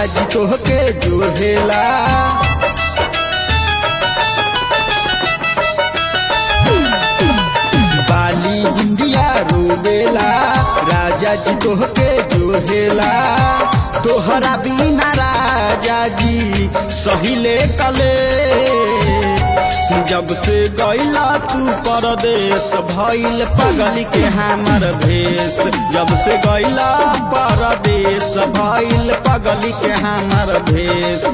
राजा जी तोहके जोहेला बाली इंडिया रोवेला राजा जी तोहके जोहेला तोहरा बिना राजा जी सहिले कले जब से गैला तू परदेश भइल पगल के हमर भेष जब से गैला परदेश भइल पगल के हमर भेष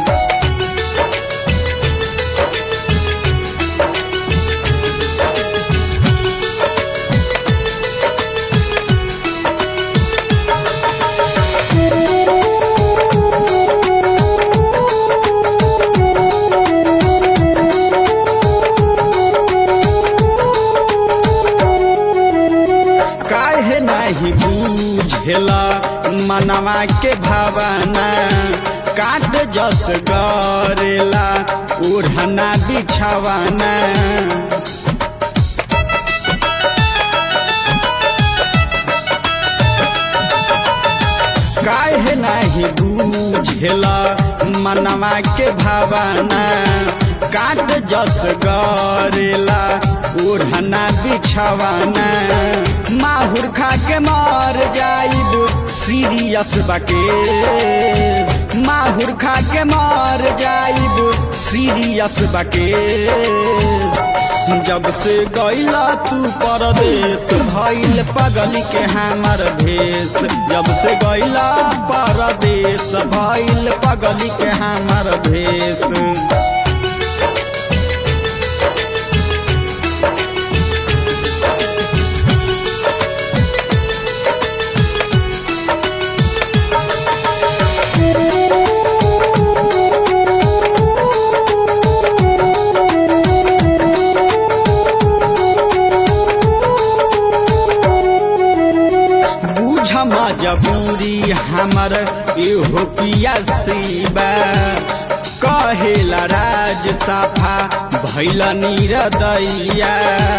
काहे नाही बूझेला मनवा के भावना काट जस गरेला ओढ़ना बिछावाना काहे नाही बूझेला मनवा के भावना काट जस गरेला ओढ़ना बिछावाना माहुर खा के मर जाइब सीरियस बाके माहुर खा के मर जाइब सीरियस बाके जब से गैला तू परदेश भइल पगल के हमर भेष जब से गैला परदेश भइल पगल के हमर भेष बूझ मजबूरी हमर एहो पिया सीबा कहेला राज साफा भैल निरदैया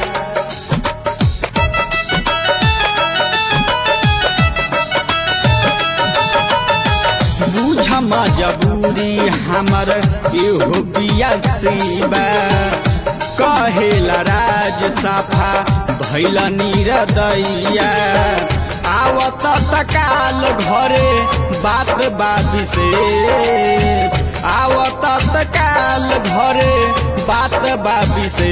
बूझ मजबूरी हमर एहो पिया सीबा कहेला राज साफा भैल निरदैया आवत तकाल घरे बात बाबी से आवत तकाल घरे बात बाबी से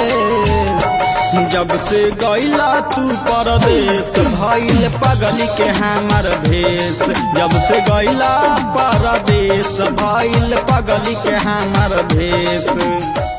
जब से गैला तू परदेश भइल पगल के हमर भेष जब से गैला परदेश भइल पगल के हमर भेष